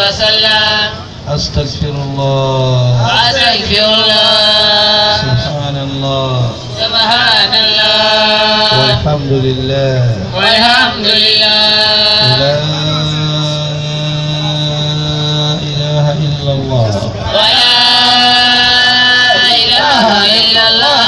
وسلم أستغفر الله أستغفر الله سبحان الله سبحان الله والحمد لله والحمد لله لا إله إلا الله ولا إله إلا الله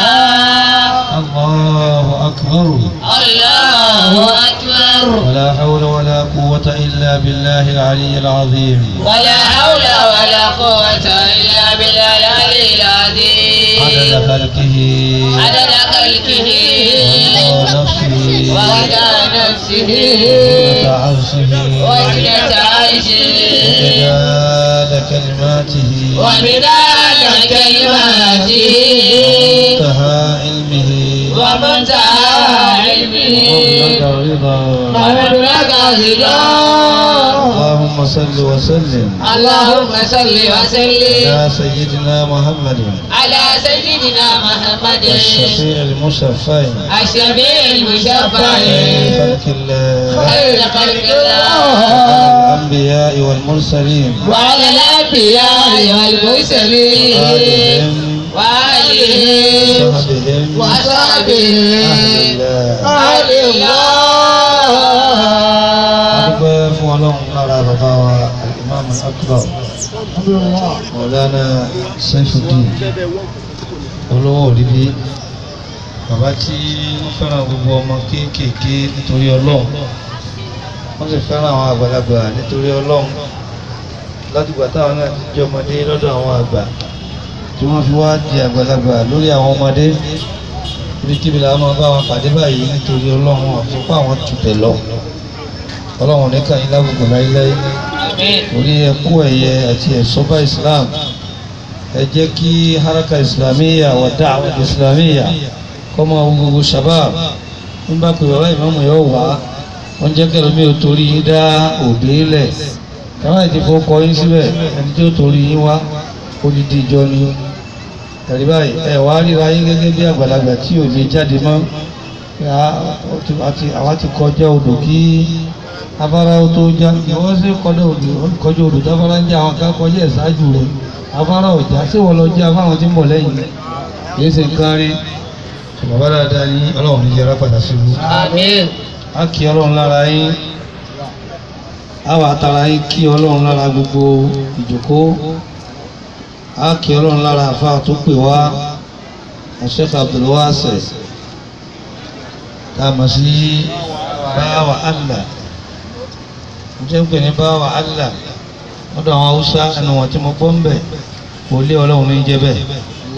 الله أكبر الله أكبر ولا حول ولا قوة إلا بالله العلي العظيم ولا حول ولا قوة إلا بالله العلي العظيم عدد خلقه عدد خلقه ورضا نفسه ورضا نفسه وزنة عرشه وزنة عرشه ومداد كلماته ومداد كلماته ومنتهى علمه ومنتهى علمه ومبلغ رضا ومبلغ رضاه اللهم صل وسلم اللهم صل وسلم على سيدنا محمد على سيدنا محمد الشفيع المشفع الشفيع المشفع خير خلق الله خير خلق الله الأنبياء والمرسلين وعلى الأنبياء والمرسلين وآلهم وآلهم وصحبهم وأصحابه أهل الله أهل الله adúpẹ́ fún ọlọ́run lára bàbá wa imam akbar mọ̀lánà saifuddin olówó òrìbí bàbá tí wọ́n fẹ́ràn gbogbo ọmọ kéékèèké nítorí ọlọ́run wọ́n sì fẹ́ràn àwọn àgbàlagbà nítorí ọlọ́run látìgbà táwọn náà ti jẹ́ ọmọdé lọ́dọ̀ àwọn àgbà tí wọ́n fi wá di àgbàlagbà lórí àwọn ọmọdé ibikíbi làwọn máa bá wọn pàdé báyìí nítorí ọlọ́run àfipá àwọn tùbẹ̀ lọ ọlọ́run nìkan yín lábùkù láíláí orí ẹkú ẹ̀yẹ àti ẹ̀sọ́bà islam ẹ jẹ́ kí haraka islamiyya wà da'wa islamiyya kọ́ máa wo gbogbo shabab ń bá pè bàbá ìmáàmù yóò wá wọ́n jẹ́ kẹ́lẹ́ mi ò torí yín dá òbí lẹ̀ káwọn ètò ìfowópamọ́ yín síbẹ̀ ẹni tí ó torí yín wá odidi ìjọ ni tẹ̀lé báyìí ẹ wá ríra yín gẹ́gẹ́ bí àgbàlagbà tí ò lè jáde mọ́ àwa ti kọjá odò kí afárá tó já ìwọ́n sì kọjá odò kọjá odò táfárá ń já àwọn kan kọjá ẹ̀ ṣáájú rẹ̀ afárá ọ̀já sí wọ́n lọ jẹ́ afáwọn tí ń bọ̀ lẹ́yìn kìí ṣe nǹkan rí bàbá dáadáa ní ọlọ́run ní yẹra padà síbu Àmín. á kí ọlọ́run lára yín á wà tara yín kí ọlọ́run lára gbogbo ìjókòó á kí ọlọ́run lára àfa tó pè wá Sheikh Abdul Wasi tá a mọ̀ sí báwa Allah jẹ́ ń pè ní báwa Allah lọ́dọ̀ àwọn haúsá ẹnu wọn tí mo gbọ́ ń bẹ̀ kò lé ọlọ́run ní jẹ́ bẹ́ẹ̀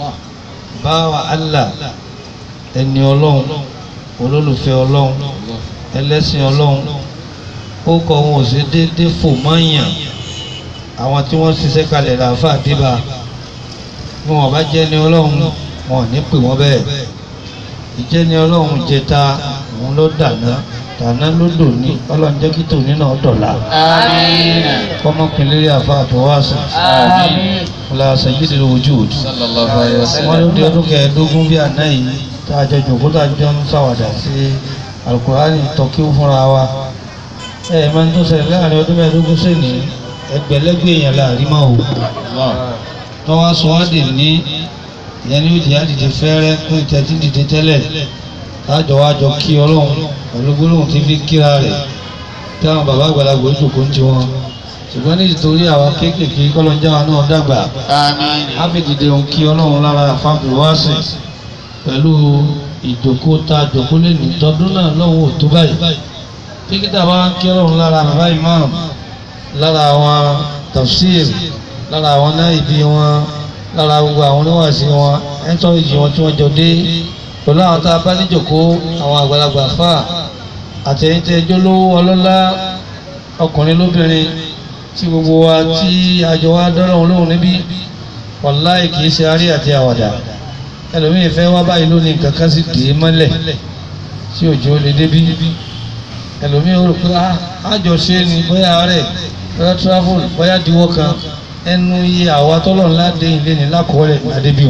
báwa Allah ẹni ọlọ́run olólùfẹ́ ọlọ́run ẹlẹ́sìn ọlọ́run ó kọ wọn ò sí déédéé fò mọ́yàn àwọn tí wọ́n ṣiṣẹ́ kalẹ̀ làáfà débà bí wọn bá jẹ́ ní ọlọ́run wọn ò ní pè wọ́n bẹ́ẹ̀ ìjẹ́ ní ọlọ́run jẹta òun ló dàná tàná ló dò ní ọlọ́run jẹ́ kí tòní náà dọ̀la Àmín. kọ́mọkùnrin àfa àtọwáṣà Àmín. ọlá sayyidil wujud Sallallahu alayhi wa wọ́n sallam. ló di ọdún kẹẹ̀ẹ́dógún bí àná yìí tá a jọ jòkó tá a jọ ń ṣàwàdà sí alukurani tọ́kí fúnra wa ẹ ẹ máa ń tó ṣẹlẹ̀ láàrin ọdún mẹ́ẹ̀ẹ́dógún sẹ́ni ẹgbẹ̀lẹ́gbẹ̀ èèyàn láàrin máa wò tó wá sọ wá dì ní ìyẹn ní òjì àdìdì fẹ́rẹ́ fún ìtẹ́tí dìde tẹ́lẹ̀ tájọ wá jọ kí ọlọ́run pẹ̀lú gbólóhùn tí fi kíra rẹ̀ táwọn bàbá àgbàlagbà ojúkò ń ti wọn ṣùgbọ́n ní ìtorí àwọn kéékèèké kọ́lọ́njáwa náà dàgbà Àmín. áfíìdìde òun kí ọlọ́run lára àfáàbì wá sí pẹ̀lú ìjòkó ta jòkó lè ní tọdún náà lọ́wọ́ ò tó báyìí píkítà bá ń kí ọlọ́run lára bàbá imam lára àwọn tafsir lára àwọn náìbí wọn lára gbogbo àwọn oníwàásí wọn ẹ̀ńtọ́rìjì wọn tí wọ́n jọ dé pẹ̀lú àwọn tá a bá níjòkó àwọn àgbàlagbà fà àtẹ̀yìntẹ́jọ́ lówó ọlọ́lá ọkùnrin lóbìnrin tí gbogbo wa tí àjọ wa dọ́lọ́run lóhùn níbí wàláì kìí ṣe arí àti àwàdà ẹlòmíì fẹ́ wá báyìí lónìí nǹkan kan sì dè é mọ́lẹ̀ tí òjò lè débí ẹlòmíì ó rò pé "Ah, àjọ ṣe é ni bóyá rẹ̀ bóyá travel bóyá diwọ́ kan ẹnu iye àwa tọ́lọ̀ ńlá dé ilé ní lákọọ́lẹ̀ adébíò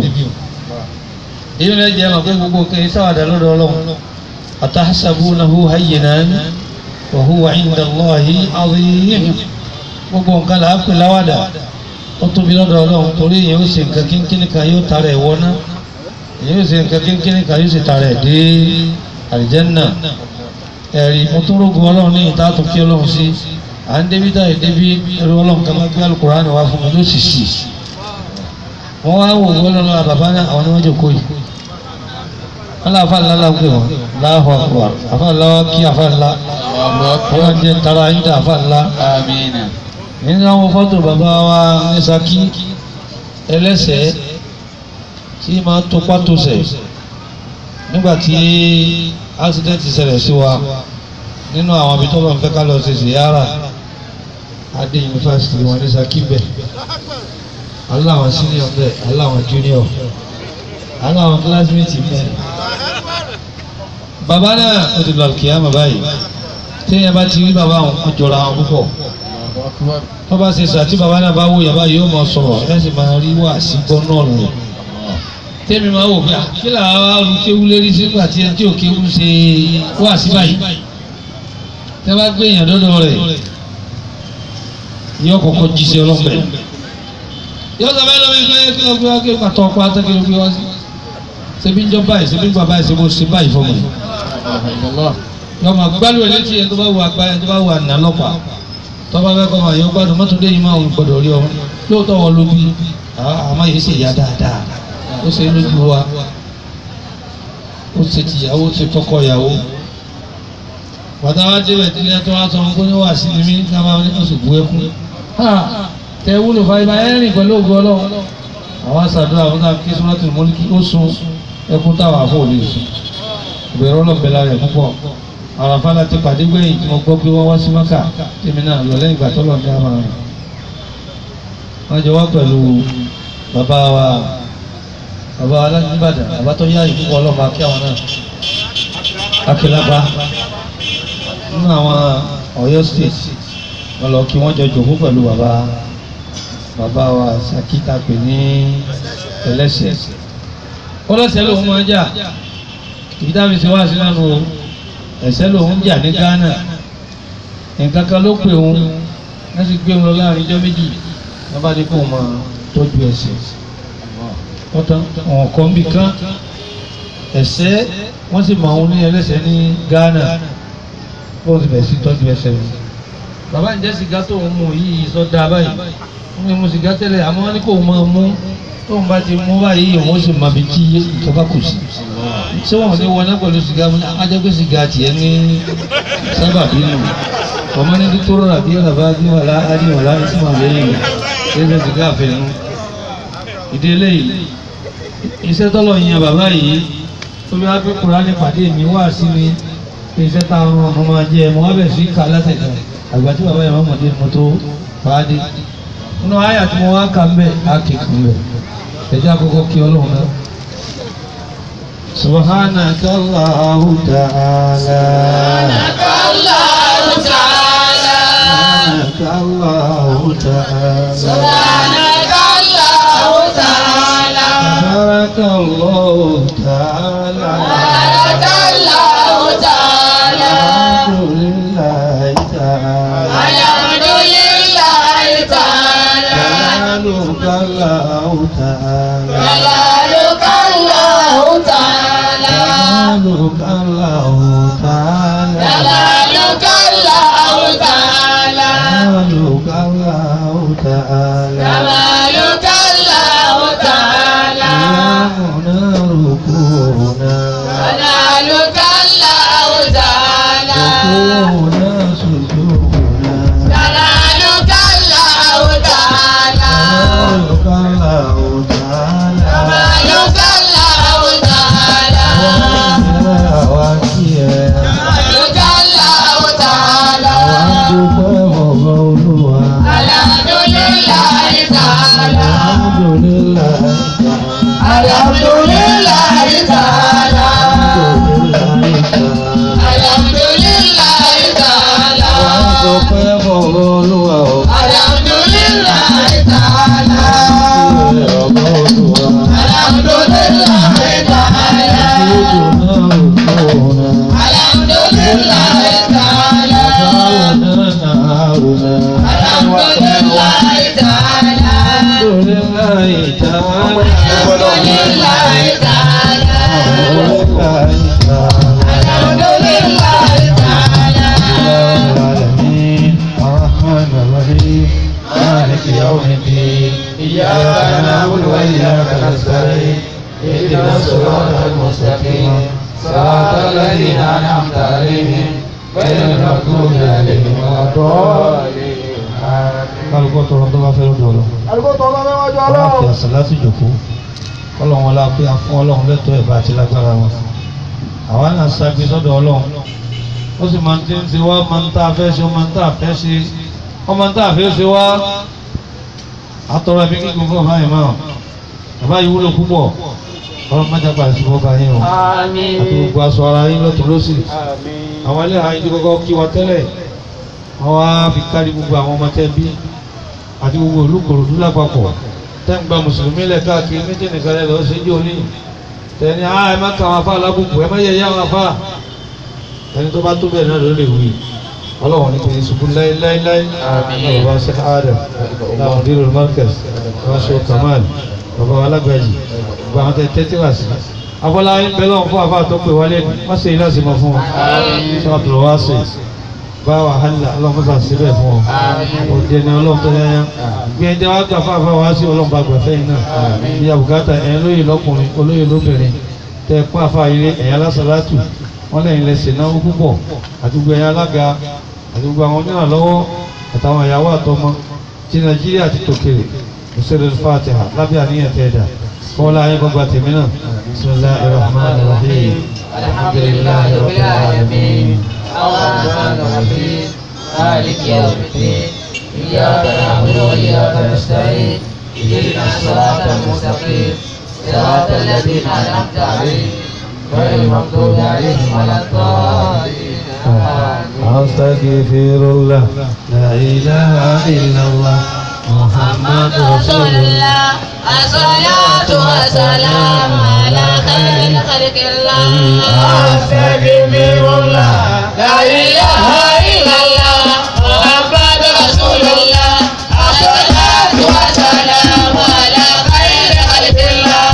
èyí lè jẹ́ mọ̀ pé gbogbo kẹ́ sáwàdà lọ́dọ̀ ọlọ́run atahsabunahu hayyinan wa huwa inda Allahi azim gbogbo nǹkan là á pè láwàdà ó tóbi lọ́dọ̀ ọlọ́run torí èyàn ó ṣe nǹkan kínkínní kan yóò tara ẹ̀ wọná èyàn ó ṣe nǹkan kínkínní kan yóò ṣe tara ẹ̀ dé àlìjẹ́nà ẹ̀rí mo tún rógun ọlọ́run ní ìta tó kí ọlọ́run sí à ń débi táyì débi ẹrú ọlọ́run kan máa gbé alukóraní wá fún mi ló sì sì wọ́n wá wò wọ́n lọ́nà bàbá náà àwọn ni wọ́n jòkó yìí wọ́n lọ́ àfa ńlá la pè wọ́n láàfọ̀ àfọ̀ àfa ńlá wa kí àfa ńlá wọ́n jẹ́ tara yín dá àfa ńlá Amina. nínú àwọn fọ́tò bàbá wa ní Ṣakí ẹlẹ́sẹ̀ tí máa tó pátòsẹ̀ nígbà tí ásídẹ́ǹtì ṣẹlẹ̀ sí wa nínú àwọn ibi tó lọ ń fẹ́ ká lọ ṣe ṣìyára adé yunifásitì wọn ní Ṣakí bẹ̀ aláwọn senior bẹ̀ aláwọn junior aláwọn classmate bẹ̀ bàbá náà ó ti lọ kíyàmá báyìí téèyàn bá ti rí bàbá àwọn ọjọ́ra àwọn púpọ̀ wọ́n bá ṣe sàtí bàbá náà bá wò yàrá yóò máa sọ̀rọ̀ ẹ̀ sì máa rí wà sí gbọ́ náà lò. tẹ́mi máa wò pé à, kí là á ru kéwú lérí sígbà tí ẹni tí ò kéwú ṣe wà sí báyìí. tẹ́ bá gbé èèyàn dọ́dọ̀ rẹ̀ yóò kọ́kọ́ jíṣẹ́ ọlọ́pẹ́. yóò sọ fẹ́ lọ́wọ́ ẹgbẹ́ kí ló gbé wá kí ló pàtó ọkọ atẹ́ kí ló gbé wá sí. ṣebí ń jọ báyìí ṣebí ń gbà báyìí ṣebí ó ṣe báyìí fọmọ yìí. yọmọ gbálù ẹ̀ létí ẹ̀ tó bá wù àgbá ẹ̀ tó bá wù àná lọ́pàá tọ́ba bẹ́ẹ̀ kọ́ máa yọ gbádùn mọ́tòdé yìí máa ń gbọ́dọ̀ rí ọmọ lóòótọ́ wọn ló bí àmọ́ yìí ṣe ìyá dáadáa ó ṣe lójú wa ó ṣe tìyàwó ó ṣe tọkọ ìyàwó bàtà wa débẹ̀ tí ilé tó wá sọ fún wà sí ni mí ká máa ní oṣù bu ẹkún tẹ wúlò fàyè ẹ rìn pẹ̀lú ògùn ọlọ́run àwọn aṣàdúrà àwọn náà kí sọ́nà tó mọ́lí kí ó sun ẹkún táwọn àfọ̀ lè sùn ìbẹ̀rù ọlọ́ọ̀bẹ̀lá rẹ̀ púpọ̀ àràfà láti pàdé gbẹ̀yìn tí mo gbọ́ pé wọ́n wá sí mọ́kà tèmi náà lọ lẹ́yìn ìgbà tó lọ ní àmà rẹ̀ wọ́n jọ wá pẹ̀lú bàbá wa bàbá wa láti Ìbàdàn bàbá tó yá ìfúnpọ̀ ọlọ́mọ akí àwọn náà akílápá nínú àwọn Ọ̀yọ́ state wọ́n lọ kí wọ́n jọ jòkó pẹ̀lú bàbá bàbá wa Sakita pè ní ẹlẹ́sẹ̀ ọlọ́sẹ̀ lòun máa jà ìdábìsí wá sí lánàá o ẹ̀ṣẹ̀ lòun jà ní Ghana nǹkan kan ló pè òun wọ́n sì gbé wọn lọ láàrin ijọ́ méjì wọ́n bá dé kó wọn tọ́jú ẹ̀ṣẹ̀ wọ́n tán wọn kọ́ níbi kan ẹ̀ṣẹ̀ wọ́n sì mọ àwọn ní ẹlẹ́ṣẹ̀ ní Ghana bó ti bẹ̀ sí tọ́jú ẹ̀ṣẹ̀ rẹ̀ bàbá ǹjẹ́ sìgá tó ń mú yìí sọ dáa báyìí wọ́n ní mu sìgá tẹ́lẹ̀ àmọ́ wọ́n ní kó máa mú tóun bá ti mú báyìí òun sì máa fi tí ìjọba kù sí ṣé wọn ní wọlé pẹ̀lú sìgá mu ajẹ́pẹ́ sìgá tiẹ̀ ní sábà bínú ọmọ ní dúkúrò àbí ọ̀làbá bí wàlá ádì wàlá ìsúnmọ̀ lẹ́yìn ẹ̀ṣẹ̀ sìgá àfẹnú ìdílé yìí iṣẹ́ tọ́lọ̀ yan bàbá yìí tó bí wàá pé Kùránì pàdé mi wá sí mi iṣẹ́ táwọn ọmọ máa jẹ ẹ̀ mọ́ wá bẹ̀ sí ká látẹ̀kẹ́ àgbà tí bàbá yẹn máa mọ̀dé mo tó fàádé nínú àyà tí mo wá kà ń bẹ̀ á kékeré bẹ̀ ẹ̀jẹ̀ àkọ́kọ́ kí ọlọ́run náà. سبحانك الله تعالى الله تعالى سبحانك الله تعالى سبحانك الله تعالى بارك الله تعالى بارك الله تعالى الحمد لله تعالى الحمد لله تعالى جلالك الله تعالى جلالك الله تعالى جلالك الله تعالى جلالك الله تعالى جلالك الله تعالى جمالك الله تعالى قيامنا ركوعنا جلالك الله تعالى ركوعنا سجودنا جلالك الله تعالى جلالك الله تعالى جمالك الله تعالى وكيا جمالك الله تعالى وعدك ومولوها الحمد لله تعالى Alhamdulillahi ta'ala. الحمد لله تعالى Alhamdulillahi ta'ala. الحمد لله تعالى العالمين الرحمن الرحيم مالك يوم الدين إياك نعبد وإياك نستعين اهدنا الصراط المستقيم صراط الذين أنعمت عليهم غير المغضوب عليهم ولا الضالين kálukọ́ tọrọ tó bá fẹ́ lọ́dọ̀ ọlọ́ àdúgbò tó ọlọ́run wájú ọlọ́run àti ọlọ́run. àṣà láti jòkó ọlọ́run wọn la pé a fún ọlọ́run lẹ́tọ̀ọ́ ẹ̀bá àti lágbára wọn àwa náà ṣàgbé sọ́dọ̀ ọlọ́run ó sì máa ń tí ń ṣe wá máa ń tá a fẹ́ ṣe ó máa ń tá a fẹ́ ṣe ó máa ń tá a fẹ́ ṣe wá àtọ̀rọ̀ ẹ̀mí kíkún fún ọ̀bá yìí máa bàbá yìí wúlò púpọ̀ ọlọ́run má jápa ìṣubú ọba yín o àti gbogbo aṣọ ara yín lọ́tún lọ́sì àwọn ilé àyín tó kọ́kọ́ kí wa tẹ́lẹ̀ wọ́n wá fi kárí gbogbo àwọn ọmọ tẹ́ bí àti gbogbo olùkòròdú lápapọ̀ tẹ́ ń gba mùsùlùmí lẹ̀ káàkiri méjì nìkan lẹ́ lọ́ọ́ ṣe jẹ́ òní tẹ́ni á ẹ má ka àwọn afá lábùkù ẹ má yẹ yá àwọn afá ẹni tó bá tó bẹ́ẹ̀ náà ló lè wí ọlọ́run ní kò ní ṣubú láéláéláé náà bàbá Sheikh Adam láwọn dèrò markaz bàbá Sheikh Kamal bàbá alágbàjì bàbá àwọn tẹ́ tẹ́tí wá sí abọ́lá ń bẹ lọ́wọ́ fún àfá tó pè wálé ní wọ́n ṣe ilá sí mọ́ fún wọn sọ àbúrò wá sí bá wàhálà ọlọ́run fà síbẹ̀ fún ọ òde ni ọlọ́run tó yáyá bí ẹni wá gbà fáfá wá sí ọlọ́run bá gbà fẹ́yìn náà bí àbùkátà ẹ̀yìn lóye lọ́kùnrin olóye lóbìnrin tẹ pọ́n àfa ilé ẹ̀yìn alásàlátù wọ́n lẹ́yìn lẹ́sẹ̀ náwó púpọ̀ àti gbogbo ẹ̀yìn alága àti gbogbo àwọn onírànlọ́wọ́ àtàwọn ìyàwó àtọmọ ti nàìjíríà ti tòkèrè òṣèlú fàtìhà lábẹ́ àníyàn tẹ́ẹ̀dà kọ́lá ayé gbọ́gbà tèmi náà bismillahir rahmanir rahim الحمد لله رب العالمين الرحمن الرحيم مالك يوم الدين إياك نعبد وإياك نستعين اهدنا الصراط المستقيم صراط الذين أنعمت عليهم غير المغضوب عليهم ولا الضالين آمين. أستغفر الله لا إله إلا الله محمد رسول الله الصلاة والسلام على خير خلق الله أستغفر الله لا إله إلا الله محمد رسول الله الصلاة والسلام على خير خلق الله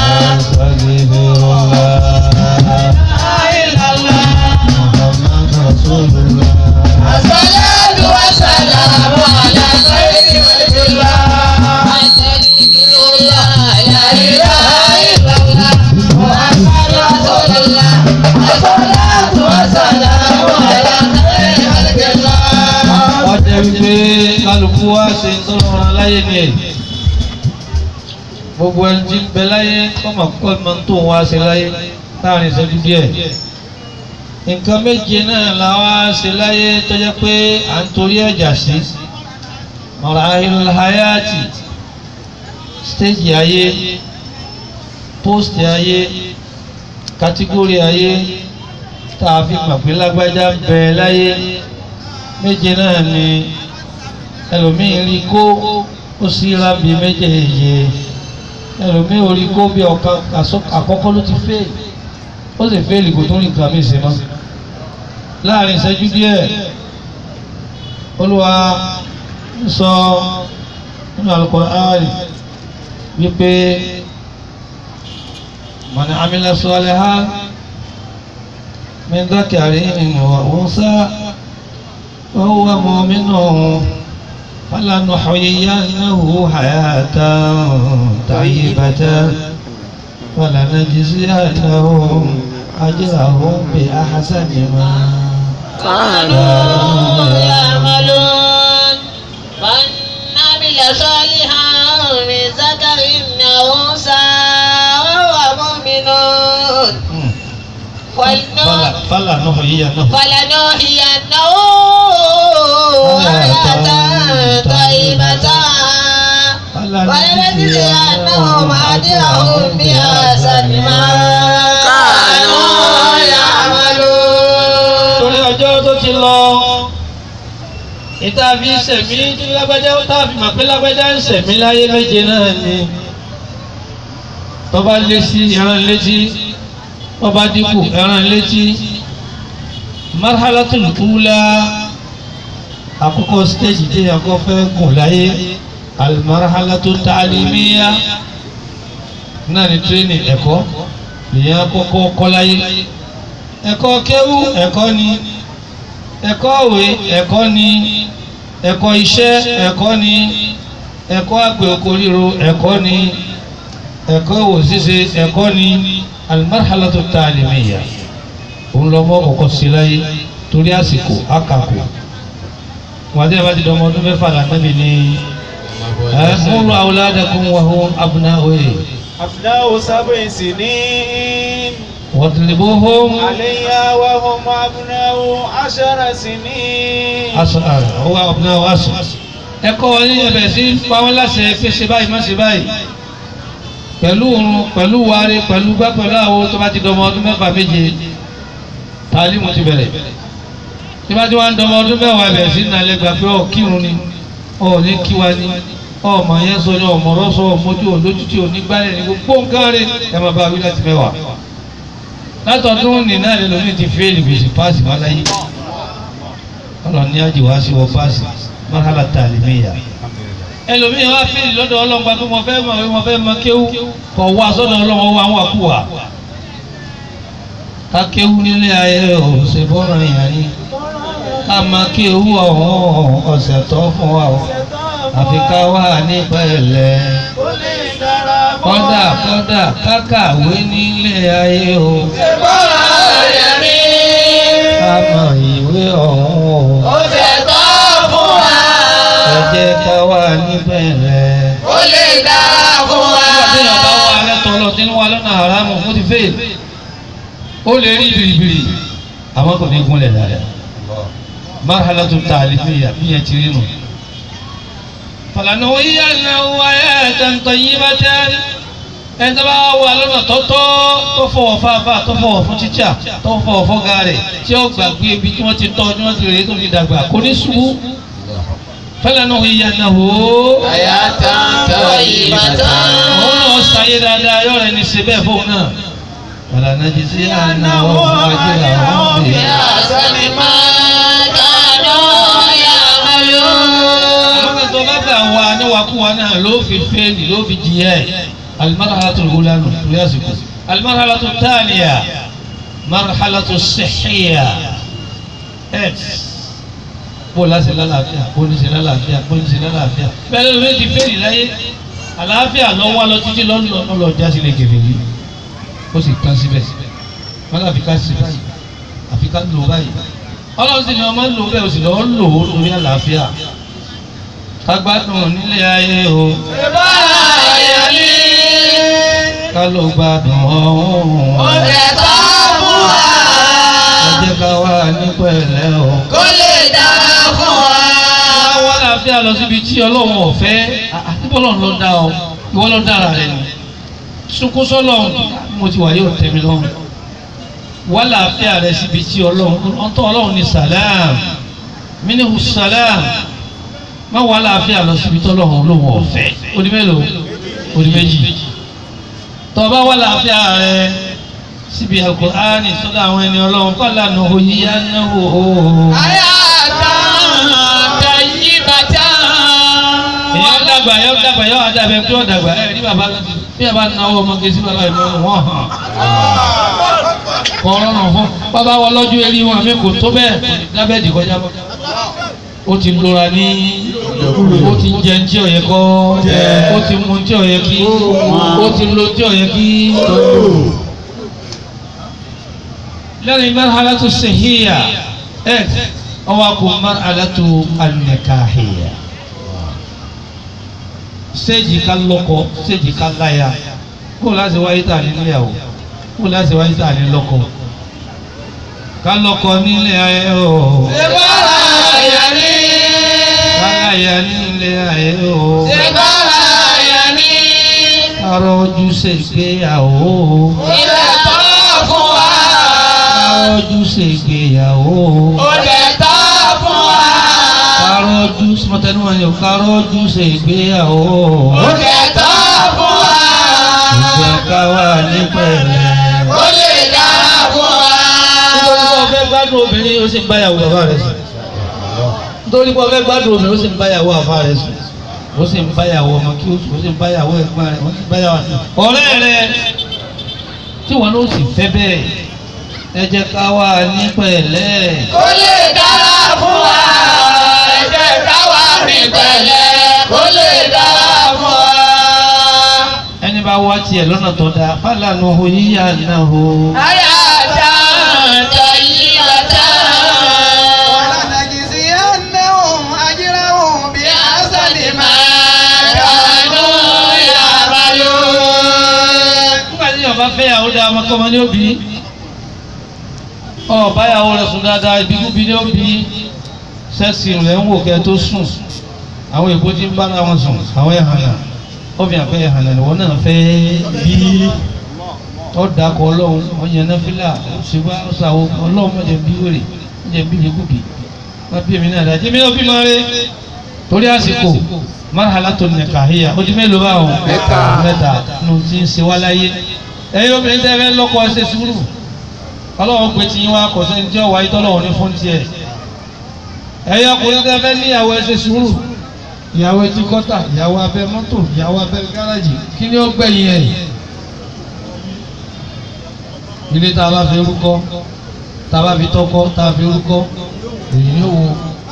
أستغفر الله إلا الله محمد رسول الله الصلاة والسلام على خير خلق الله أستغفر الله لا إله إلا الله محمد رسول الله الصلاة والسلام على خير خلق الله wọ́n jẹ́ wípé kálukú wá ṣe ń tọ́lọ́ wọn láyé ni ẹ̀ gbogbo ẹni tí ń bẹ láyé kọ́mọ kọ́ ẹ̀ máa ń tó wá ṣe láyé láàrin ìṣẹ́jú díẹ̀ nǹkan méje náà la wá ṣe láyé tó jẹ́ pé à ń torí ẹ̀jà sí marahilul hayati stéèjì ayé pósìtì ayé kátígórì ayé tá a fi mọ̀ pé lágbájá ń bẹ láyé méje náà ni ẹlòmíín rí kó ó sí rábì méjèèjì ẹlòmíín ò rí kó bí ọ̀kan àsọ- àkọ́kọ́ ló ti fẹ́ẹ̀lì ó sì fẹ́ẹ̀lì kò tó rí nǹkan mí sí mọ́ láàrin ìṣẹ́jú díẹ̀ olúwa ń sọ nínú Al-Qur'ani wípé man amila salihan min dhakarin wa unsa وهو مؤمن فلنحيينه حياة طيبة فلنجزينهم أجرهم بأحسن ما كانوا يعملون من عمل صالحا من ذكر أو أنثى وهو مؤمن فلا فلنحيينه فلنحيينه حياة طيبة ولنجزينهم أجرهم بأحسن ما كانوا يعملون torí ọjọ́ tó ti lọ ìta fi ń sẹ̀mí tí lágbájá tá a fi mọ̀ pé lágbájá ń sẹ̀mí láyé méje náà ni tọ́ba lé sí ẹran létí tọ́ba dínkù ẹran létí marhalatul ula àkọ́kọ́ stéèjì tí ẹ̀kọ́ fẹ́ gùn láyé alimarhalatu taalimiya náà ni tírénì ẹ̀kọ́ ìyẹn kọ́kọ́ kọ́láyé ẹ̀kọ́ kéwú ẹ̀kọ́ ni ẹ̀kọ́ òwe ẹ̀kọ́ ni ẹ̀kọ́ iṣẹ́ ẹ̀kọ́ ni ẹ̀kọ́ àgbẹ̀ oko ríro ẹ̀kọ́ ni ẹ̀kọ́ òwò ṣíṣe ẹ̀kọ́ ni alimarhalatu taalimiya òun lọ mọ ọkọ sí láyé torí àsìkò àkàkò wàdí àbájú ọmọ ọdún mẹ́fà lànàbì ni ẹ múlò awladakum wa hum abna'u أبناء سبع سنين wadribuhum عليها وهم أبناء عشر سنين asar huwa abna'u asar ẹ̀kọ́ wọn ní ẹ̀bẹ̀ sí pàwọn láṣẹ pé ṣe báyìí má ṣe báyìí pẹ̀lú òrun pẹ̀lú wárí pẹ̀lú gbá pẹ̀lú àwo tó bá ti dọmọ ọdún mẹ́fà méje tàlímù ti bẹ̀rẹ̀ tí bá ti wá ń dọmọ ọdún mẹ́wàá bẹ̀rẹ̀ sí nàlẹ́ gbà pé ọ̀ kírun ni ọ̀ ní kíwa ni ọmọ yẹn sọ ní ọmọ ọ̀rọ̀ sọ ọmọdé olójútì onígbálẹ̀ ní gbogbo nǹkan rẹ̀ ẹ máa bá wí láti mẹ́wàá látọ̀dún ní náà lè lómi ti fẹ́ẹ̀lì gbèsè páàsì wá láyé ọlọ́run ní àjèwá sí wọ páàsì mọ́hálà tàlímìyà ẹlòmíì wá fẹ́ẹ̀lì lọ́dọ̀ ọlọ́run pé mo fẹ́ mọ̀ mo fẹ́ mọ kéwú kọ̀ wá sọ́dọ̀ ọlọ́run wá wà kú wà ká kéwú nílé ayé ò ṣe bọ́rọ̀ yẹn ni ká máa kéwú ọ̀hún ọ̀sẹ̀ tó fún wa o àfi ká wà ní pẹ̀lẹ́ ó lè dára fún kọ́dà kọ́dà kákàwé nílé ayé o bọ́lá rẹ̀ rí. ká mọ ìwé ọ̀hún o ó ṣẹ̀tọ́ fún wa. ẹ jẹ́ ká wà ní pẹ̀lẹ́. ó lè dára fún wa. nígbà tí yàrá bá wà lẹ́tọ̀ lọ tí ń wà lọ́nà àrámù ó ti fèèl ó lè rí bìrìbìrì àmọ́ kò ní gúnlẹ̀ dáadáa marhalatu ta'limiyya bí yẹn ti rí nù. فلنحيينه حياة طيبة ẹni tó bá wà lọ́nà tọ́tọ́ tó fọwọ́ fáfá tó fọwọ́ fún tíṣà tó fọwọ́ fọ́gá rẹ̀ tí ó gbàgbé ibi tí wọ́n ti tọ́ tí wọ́n ti rèé tó fi dàgbà kò ní ṣubú فلنحيينه Hayatan tayyibatan. òun náà ṣayé dáadáa yóò rẹ̀ ní ṣe bẹ́ẹ̀ fóun náà فلنجزينهم أجرهم Bí بأحسن àṣàmì máa dáná ya'malun. àwọn tó bá gbà wá níwàkúwà náà ló fi fẹ́ẹ̀lì ló fi jìyà ẹ̀ المرحلة الأولى نقول المرحلة الثانية مرحلة الصحية X bó láti lálàáfíà bó ní ṣe lálàáfíà bó ní ṣe lálàáfíà bẹ́ẹ̀ ló ti fẹ́ẹ̀lì láyé àlàáfíà lọ́wọ́ lọ títí lọ́nà lọ já sílẹ̀ gèrè yìí ó sì tán síbẹ̀ wọ́n láfi ká sí báyìí àfi ká lò báyìí ọlọ́run sì ni ọmọ lò bẹ́ẹ̀ o sì lọ́ọ́ lò ó lórí àlàáfíà ká gbádùn nílé ayé o Bọ́lá rẹ̀ rí. ká ló gbádùn ọ̀hún ó ṣẹ̀tọ́ fún wa. ẹ jẹ́ ká wà ní pẹ̀lẹ́ o. kó lè dára fún wa. wá wá láàfíà lọ síbi tí ọlọ́run ọ̀fẹ́ àtibọ́ ọlọ́run ló dá ọ ìwọ ló dára rẹ ni sunkún sọlọ́run mo ti wà yóò tẹ́ mi lọ́rùn wá láàfíà rẹ síbi tí ọlọ́run ọ̀tọ̀ ọlọ́run ní sàlám mínú sàlám má wá láàfíà lọ síbi tí ọlọ́run lóhùn ọ̀fẹ́ odi mélòó odi méjì tọ́ba wá láàfíà rẹ síbi alukur'ani sọ́dọ̀ àwọn ẹni ọlọ́run kọ́ lànà òyìnbá náà wò ó. Hayatan tayyibatan. èyàn dàgbà yọ dàgbà yọ àdàbẹ tó dàgbà ẹ ní bàbá bí bàbá náwó ọmọge sí bàbá ìmọ̀ wọn hàn kọ́rọ́nà fún bàbá wọn lọ́jọ́ eré wọn mi kò tó bẹ́ẹ̀ lábẹ́ẹ̀dì kọjá bọ́ ó ti lora ní ó ti jẹ tí ó yẹ kọ́ ó ti mu tí ó yẹ kí ó ti lo tí ó yẹ kí lẹ́yìn marhalatu sihhiya ẹ̀ ọwọ́ kò marhalatu an-nikahiyya séèjì ká lọ́kọ séèjì ká láya kó láti wáyé tà ní níyàwó kó láti wáyé tà ní lọ́kọ ká lọ́kọ nílé ayé o Bọ́lá rẹ̀ rí. ká láya nílé ayé o Bọ́lá rẹ̀ rí. ká rọ́jú ṣègbéyàwó Ilẹ̀ tọ́ fún wa. ká rọ́jú ṣègbéyàwó Ó lè tọ́ fún wa. ká rọ́jú mọ̀tẹ́nu wọn yóò ká rọ́jú ṣègbéyàwó Ó lè tọ́ fún wa. ìjẹ́ ká wà ní pẹ̀lẹ́. Ó lè dára fún wa. nítorí pé ọfẹ́ gbádùn obìnrin ó sì ń báyàwó bàbá rẹ̀ sùn nítorí pé ọfẹ́ gbádùn obìnrin ó sì ń báyàwó àfa rẹ̀ sùn ó sì ń báyàwó ọmọ kí ó sì ń báyàwó ẹ̀gbọ́n rẹ̀ ó sì ń báyàwó ọ̀rẹ́ rẹ̀ tí wọn ló sì fẹ́ bẹ́ẹ̀ ẹ jẹ́ ká wà ní pẹ̀lẹ́. kó lè dára fún wa ẹ jẹ́ ká wà ní pẹ̀lẹ́ kó lè dára fún wa. ẹni bá wá tiẹ̀ lọ́nà tó dáa fálànà oyíyá náà o. Ayata tayyibata. ولنجزينهم أجرهم بأحسن ما Kanu ya'malun. nígbà tí ọba fẹ́ yàwó dáa ọmọkọ́mọ ní òbí ọba yàwó rẹ̀ sùn dáadáa ìbíkúbi ní òbí sẹ́sì rẹ̀ ń wò kẹ́ tó sùn àwọn èbó tí ń bára wọn sùn àwọn ẹ̀hànà obìnrin àfẹ́ ẹ̀hànà ni wọ́n náà fẹ́ bí ọ̀dàkọ̀ ọlọ́run ọ̀yàn náfìlà ṣùgbọ́n ṣàwọ̀ ọlọ́run mọ̀jẹ̀ bí wèrè mọ̀jẹ̀ bí ìbíkúbi wọ́n bí èmi náà dájú èmi náà bí máa rí torí àsìkò marhala tó nìkàhíyà ojú mélòó bá wọn Mẹ́ta. mẹ́ta ló ti ń ṣe wá láyé ẹ̀yin obìnrin tẹ́ fẹ́ lọ́kọ ẹ ṣe sùúrù ọlọ́run pé tí wọ́n akọ̀ sẹ́ni tí ọ̀wá ìtọ́lọ́run ní fún tiẹ̀ ẹ̀yin ọkùnrin tẹ́ fẹ́ níyàwó ẹ ṣe sùúrù ìyàwó etí kọ́tà ìyàwó abẹ́ mọ́tò ìyàwó abẹ́ gáràjì kí ni ó gbẹ̀yìn ẹ̀ ilé tá a bá fi rúkọ tá a bá fi tọ́kọ́ tá a fi rúkọ èyí ni ó wo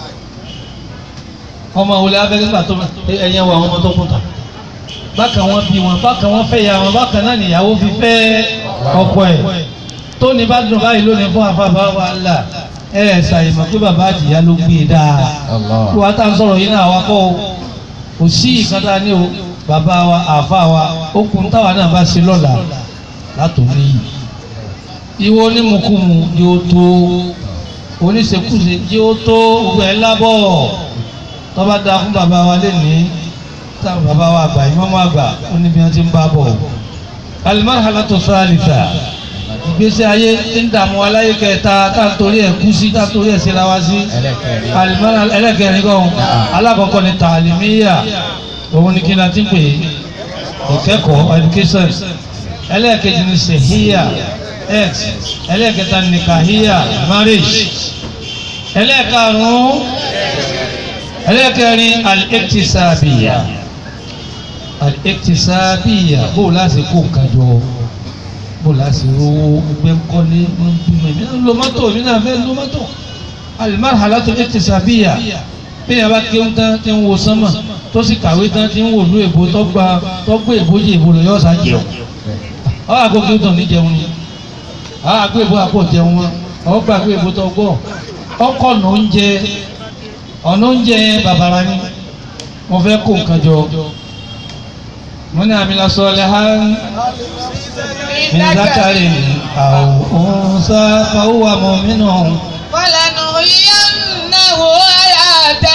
ọmọ wòlé abẹ́gbẹ́gbà tó ẹ̀yẹ wọ àwọn ọmọ tó kùn tà bákan wọn bí wọn bákan wọn fẹ́ ya wọn bákan náà nìyàwó fi fẹ́ ọkọ ẹ̀ tóní bá dùn báyìí lónìí fún afáfá wa ńlá ẹ ẹ ṣàyẹ̀mọ̀ pé bàbá àtìyá ló gbé e dáa kí wàá tá à ń sọ̀rọ̀ yìí náà wá kọ́ o kò sí ìkàtà ní o bàbá wa àfa wa ó kun táwa náà bá ṣe lọ́la látòmí yìí ìwọ onímùkùmù yóò tó oníṣekúṣe yóò tó gbogbo ẹ̀ lábọ̀ tọ́ba da fún bàbá wa lẹ́nìí táwọn bàbá wa àgbà ìmọ̀mọ́ àgbà ó ní bí wọ́n ti ń bá bọ̀. alimarhalatu salisa ìgbésí ayé tí ń dààmú aláyé kẹta tá a torí ẹ̀ kú sí tá a torí ẹ̀ síra wá sí. alimara ẹlẹ́kẹrin kan alákọ̀ọ́kọ́ ni tàlímíyà òun ni kí n láti pè é ìkẹ́kọ̀ọ́ education ẹlẹ́kẹ̀jì ni sèhíyà x ẹlẹ́kẹta ni kàhíyà marriage ẹlẹ́karùn-ún ẹlẹ́kẹrin al-iktisabiya al-iktisabiya bó láti kó nǹkan jọ bó láti rówó ẹgbẹ́ ńkọ́lé ń bímọ èmi náà lo mọ́tò èmi náà fẹ́ lo mọ́tò al-marhalatu al-iktisabiya bí yàrá kéwù tán ti ń wo sánmà tó sì kàwé tán ti ń wò lú èbó tó gba tó gbé èbó jẹ èbó rẹ yọ ọ̀sà jẹun ọ̀ àgbo kéwù tán ní jẹun ni ọ̀ àgbo èbó àpò jẹun wọn ọ̀ gbàgbé èbó tó gbọ́ ọkọ̀ nà oúnjẹ ọ̀nà oúnjẹ yẹn bàbàrà ni mo fẹ́ kó nǹkan jọ mo ní àmì lásán ọ̀lẹ́ ha mi zákàrí àwọn òǹsà fàwọ́ àmọ́ mi nù. فلنحيينه حياة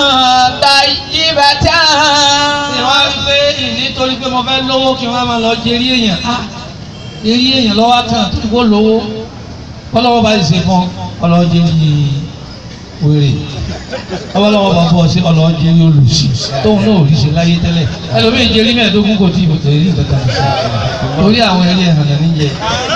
طيبة ṣé wàá rí pé nítorí pé mo fẹ́ lówó kí wọ́n máa lọ jẹ eré èèyàn á eré èèyàn lọ́wọ́ kan tó kó lówó kọ́lọ́wọ́ bá ṣe fún ọlọ́jẹ́ ní wèrè ọlọ́wọ́ bá bọ̀ sí ọlọ́jẹ́ ní olùsí tóun náà ò rí ṣe láyé tẹ́lẹ̀ ẹlòmíì jẹ́ rí mẹ́ẹ̀ẹ́dógún kò tí ì bòtò rí nǹkan kan sí torí àwọn eré ẹ̀hàn níjẹ.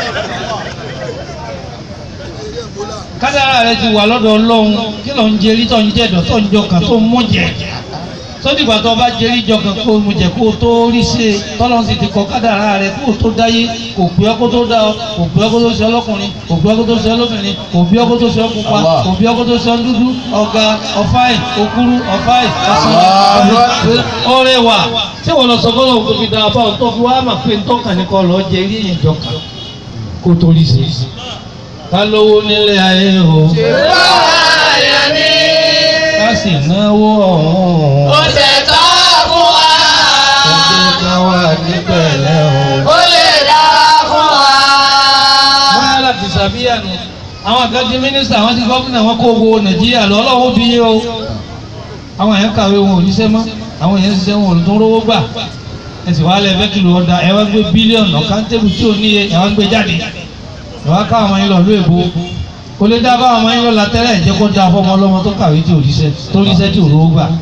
kádàrá rẹ ti wà lọ́dọ̀ ọlọ́run kí ló ń jẹrí tó ń jẹ̀dọ̀ tó ń jọkàn tó ń mú jẹ sódìgbà tó bá jẹrí jọkàn kó mu jẹ kó tó rí ṣe tọ́lọ́run sì ti kọ kádàrá rẹ kó tó dáyé kò pé ọkọ tó dá ọ kò pé ọkọ tó ṣe ọlọ́kùnrin kò pé ọkọ tó ṣe ọlọ́bìnrin kò pé ọkọ tó ṣe ọpupa kò pé ọkọ tó ṣe ọdúdú ọ̀gá ọ̀fáì òkúrú ọ̀fáì ọ̀sán ọ̀rẹ́ wa tí wọ́n lọ sọ fọlọ́ òkú fi dáa báwọn tó fi wá mà pé ntọ́kàn ní kọ́ lọ́ọ́ jẹ eré yẹn jọkàn kó tó rí ṣe ká lówó nílé ayé o Báyà ni ká sì náwó ọ̀hún ó ṣe tọ́ fún wa. ẹgbẹ́ ká wà ní pẹ̀lẹ́ o. Ó lè dára fún wa. wọ́n yára láti sàbíyànù àwọn àgbàjì mínísítà àwọn ti gọ́fìnà wọn kó owó nàìjíríà lọ ọlọ́wọ́ bí yé o àwọn èèyàn kàwé wọn ò ríṣẹ́ mọ́ àwọn èèyàn ṣiṣẹ́ wọn ò tún rówó gbà ẹ sì wá lẹ fẹ́ kìlọ̀ ọ̀dà ẹ wá gbé bílíọ̀nù ọ̀kántẹ́bù tí ò níye ẹ wá gbé jáde ẹ wá ká àwọn yín lọ ló èbó kò lè dá báwọn ọmọ yín lọ látẹ́lẹ̀ jẹ́ kó dá fọmọ ọlọ́mọ tó kàwé tí ò ríṣẹ́ tó ríṣẹ́ tí ò rówó gbà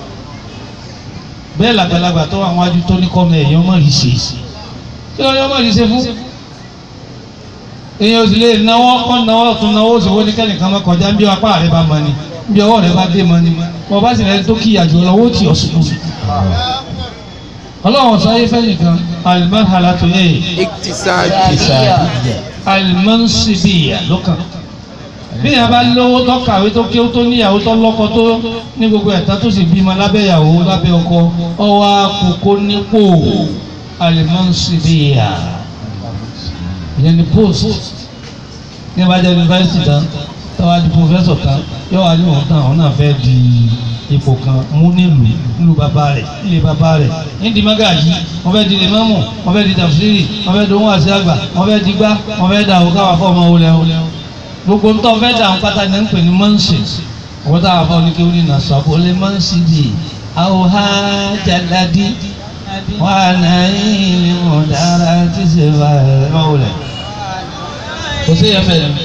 bẹ́ẹ̀ làgbàlagbà tó àwọn ajú tó ní kọ́mọ ẹ̀yàn mọ̀ rí ṣe kí ló ní ọmọ rí ṣe fún èèyàn ò sì lè náwó kọ́ náwó ọ̀tún náwó òṣèwọ́ ní kẹ́nìkan máa kọjá bí apá rẹ bá mọ ni bí ọwọ́ rẹ bá dé mọ ni wọ́n bá sì rẹ tó kíyà jù lọ́wọ́ tí ọ̀ sùn ọlọ́run sáyé fẹ́ nìkan alimarhala tó yẹ Iktisadiyya. alimansibiya lọ́kàn bí yàrá bá lówó tó kàwé tó kéwó tó níyàwó tó lọ́kọ tó ní gbogbo ẹ̀ta tó sì bímọ lábẹ́ ìyàwó lábẹ́ ọkọ ọwọ́ àkókò nípò alimansibiya ìyẹn ni post ní bá jẹ́ yunifásitì tán tọ́wá di pòfẹ́sọ̀ tán yóò wá ní òun tán àwọn náà fẹ́ di ipò kan mú nílùú nílùú bàbá rẹ̀ ilé bàbá rẹ̀ ní di mágàjì wọ́n fẹ́ di lèmọ́mù wọ́n fẹ́ di tàfsírì wọ́n fẹ́ di ohun àti àgbà wọ́n fẹ́ di gbá wọ́n fẹ́ da òkà wà fọ́ ọmọ wọlé wọlé gbogbo ń tọ́ fẹ́ da àwọn pátá ní ń pè ní mọ́ǹsì ọ̀pọ̀ tá a fọ́ ní kéwòn ní nàṣọ́ lè mọ́ǹsì di àwòhá jàdádì wà náà yìí mọ̀dára tí ṣe fà ẹ̀ mọ́wọlé kò sí yẹn bẹ̀rẹ̀